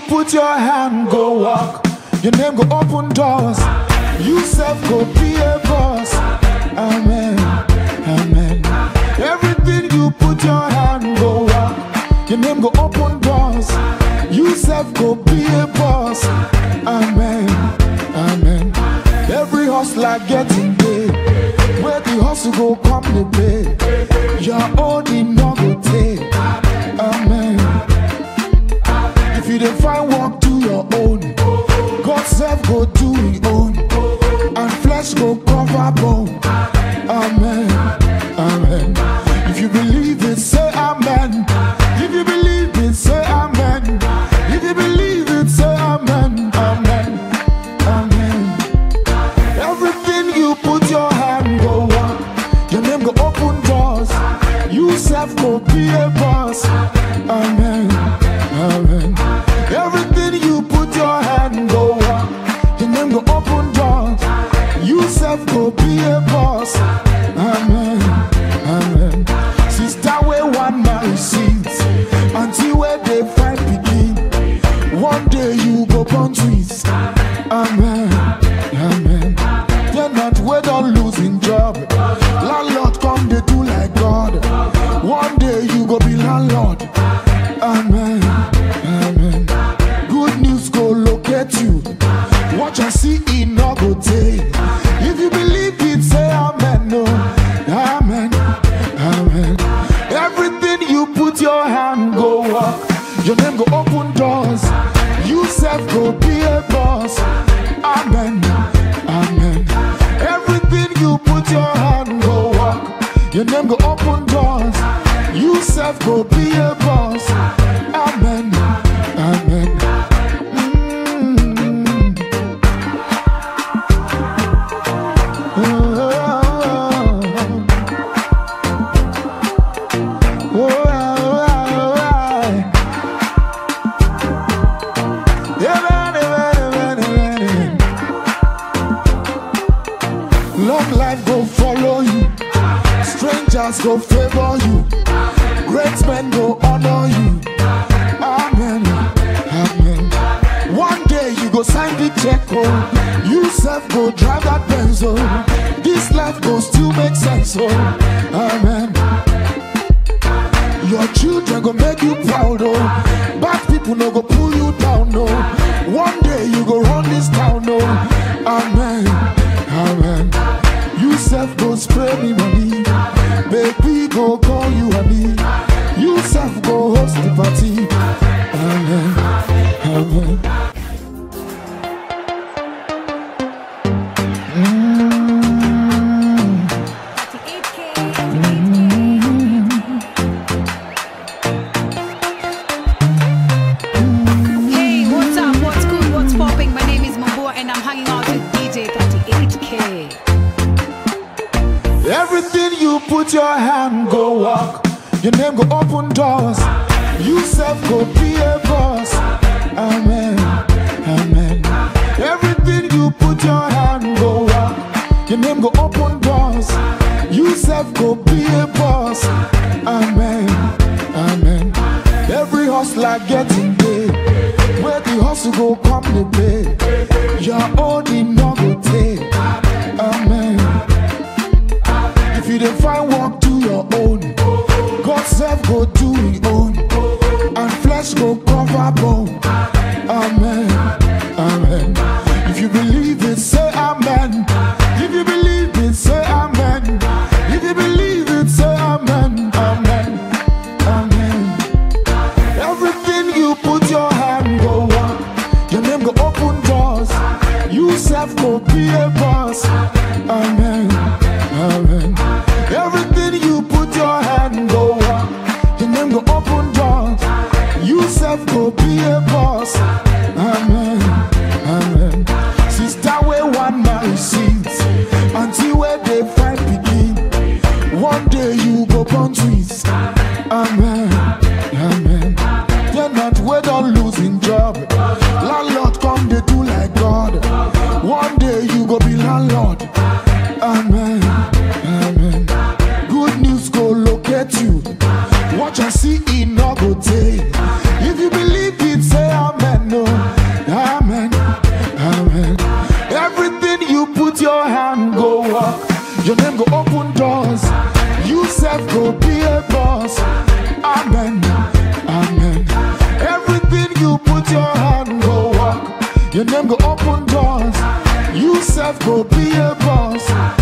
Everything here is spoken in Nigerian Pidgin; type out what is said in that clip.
put your hand, go walk. Your name go open doors. You self go be a boss. Amen. Amen. Everything you put your hand, go walk. Your name go open doors. You self go be a boss. Amen. Amen. Every hustler getting paid. Where the hustle go come the pay. Your own in no go take. Amen. If you dey find work, do your own. God self go do his own. And flesh go cover bone. Amen. Amen. If you believe it, say amen. If you believe it, say amen. If you believe it, say amen. Amen. Amen. Everything you put your hand go on. Your name go open doors. You self go be a boss. Amen. Amen. Everything you put your hand go on. Your name go open doors. You self go be a boss. Amen. Amen. Sister where one man sees until where they find begin. One day you go born twins. Amen. Amen. They're not we don't losing job. Landlord come they do like God. One day you go be landlord. Amen. Amen. Good news go locate you. Watch and see it no go take. If you believe it, say amen. No. Amen. Amen. Everything you put your hand go up. Your name go open doors. You self go be a boss. Amen. Amen. Everything you put your hand go walk. Your name go open doors. You self go be a boss. Amen. Amen. Mm. Oh, oh, oh, oh, Long life go follow you, strangers go favor you, great men go honor you. Amen, amen. One day you go sign the check, oh. You self go drive that Benz, oh. This life go still make sense, oh. Amen. Your children go make you proud, oh. Bad people no go pull you down, no. One day you go run this town, no. Amen, amen. You self go spray me money, baby go call you honey. You self go host the party. Amen, amen. Hey, what's up? What's good? What's popping? My name is Mambo and I'm hanging out with DJ 38K. Everything you put your hand go walk. Your name go open doors. You self go be a boss. Amen. Amen. Everything you put your hand go walk. Your name go open doors. You self go be a boss. Amen. Amen. Every hustler getting paid. Where the hustle go come the pay. Your own in no go take. Amen. If you dey find work, do your own. God self go do his own. And flesh go cover bone. Amen. Amen. If you believe it, say amen. If you believe it, say amen. If you believe it, say amen. Amen. Amen. Everything you put your hand go on. Your name go open doors. You self go be a boss. Amen. Amen. Everything you put your hand go on. Your name go open doors. You self go be a boss. Amen. Amen. Sister where one man sees until where they find begin. One day you go born twins. Amen. Amen. They're not we don't losing job. Landlord come they do like God. One day you go be landlord. Amen. Amen. Good news go locate you. Watch and see it no go take. If you believe it, say amen. No. your hand, go walk. Your name go open doors. You self go be a boss. Amen. Amen. Everything you put your hand, go walk. Your name go open doors. You self go be a boss.